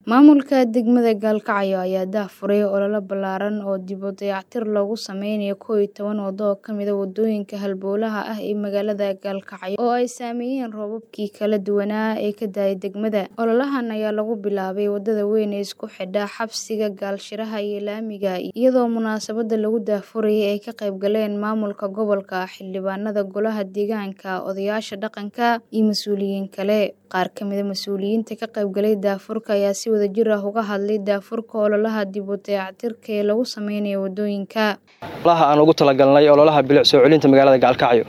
Maamulka degmada Gaalkacyo ayaa daahfuray olole ballaaran oo dib u dayactir loogu sameynayo kow iyo toban waddo oo ka mid ah waddooyinka halbowlaha ah ee magaalada Gaalkacyo oo ay saameeyeen roobabkii kala duwanaa ee ka da'ay degmada. Ololahan ayaa lagu bilaabay waddada weyn ee isku xidha xabsiga Gaalshiraha iyo laamiga, iyadoo munaasabadda lagu daahfurayay ay ka qayb galeen maamulka gobolka, xildhibaanada golaha deegaanka, odayaasha dhaqanka, iyo mas'uuliyiin kale. Qaar ka mid ah mas'uuliyiinta ka qayb galay daahfurka ayaa si wadajir ah uga hadlay daahfurka ololaha dib u dayactirka ee lagu sameynayo waddooyinka. ololaha aan ugu talagalnay ololaha bilic soo celinta magaalada Gaalkacyo.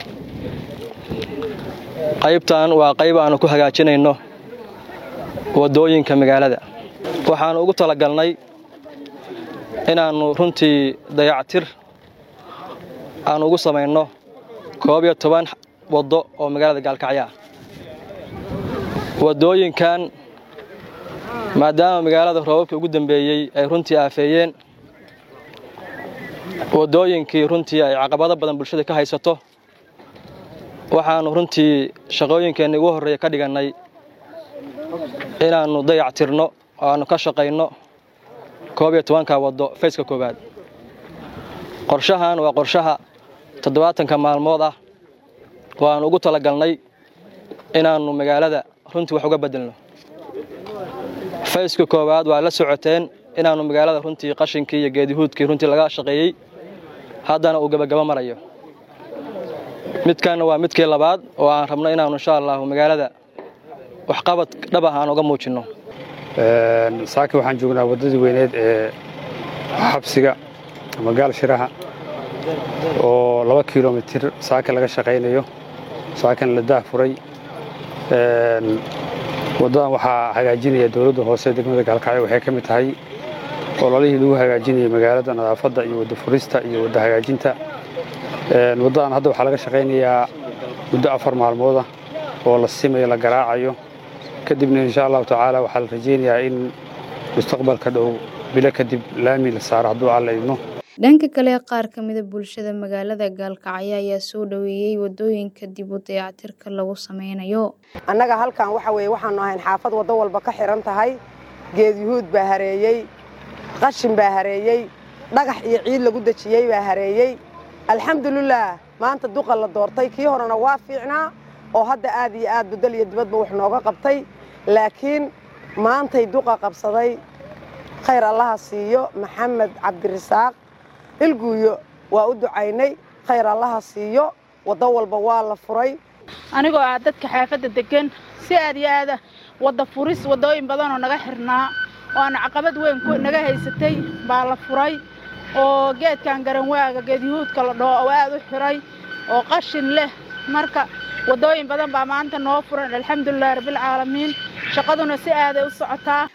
Qaybtan waa qayb aan ku hagaajinayno waddooyinka magaalada. Waxaan ugu talagalnay inaannu runtii dayactir aan ugu samayno koob iyo toban waddo oo magaalada Gaalkacyo ah. Waddooyinkan maadaama magaalada roobabkii ugu dambeeyey ay runtii aafeeyeen waddooyinkii runtii ay caqabado badan bulshada ka haysato waxaannu runtii shaqooyinkeenna ugu horreeya ka dhigannay inaannu dayactirno oo aannu ka shaqayno koob iyo tobanka waddo fayska koowaad qorshahan waa qorshaha toddobaatanka maalmood ah oo aannu ugu talagalnay inaannu magaalada runtii wax uga beddelno fayska koowaad waa la socoteen inaannu magaalada runtii qashinkii iyo geedihuudkii runtii laga shaqeeyey haddana uu gebagabo marayo midkanna waa midkii labaad oo aan rabno inaannu insha allahu magaalada waxqabad dhab ah aan uga muujinno saaka waxaan joognaa waddadii weyneed ee xabsiga ama gaalshiraha oo laba kilomitir saaka laga shaqaynayo saakana la daahfuray waddadan waxaa hagaajinaya dowladda hoose degmada gaalkacyo waxay ka mid tahay ololihii lagu hagaajinayay magaalada nadaafadda iyo wadda furista iyo wadda hagaajinta waddadan hadda waxaa laga shaqaynayaa muddo afar maalmooda oo la simayo la garaacayo kadibna insha allahu tacaala waxaa la rajaynayaa in mustaqbalka dhow bilo kadib laami la saaro hadduu alla idmo dhanka kale qaar ka mida bulshada magaalada Gaalkacyo ayaa soo dhaweeyay waddooyinka dib u dayactirka lagu sameynayo annaga halkan waxa weeye waxaanu ahayn xaafad waddo walba ka xiran tahay geed yuhuud baa hareeyey qashin baa hareeyey dhagax iyo ciid lagu dejiyey baa hareeyey alxamdulilaah maanta duqa la doortay kii horena waa fiicnaa oo hadda aad iyo aad bedel iyo dibadba wax nooga qabtay laakiin maantay duqa qabsaday khayr allaha siiyo maxamed cabdirasaaq ilguuyo waa u ducaynay khayr allaha siiyo waddo walba waa la furay anigoo ah dadka xaafadda deggan si aad iyo aada wadda furis waddooyin badanoo naga xirnaa oo aan caqabad weyn naga haysatay baa la furay oo geedkan garanwaaga geedyahuudka la dhoo oo aad u xiray oo qashin leh marka waddooyin badan baa maanta noo furan alxamdulilahi rabbilcaalamiin shaqaduna si aaday u socotaa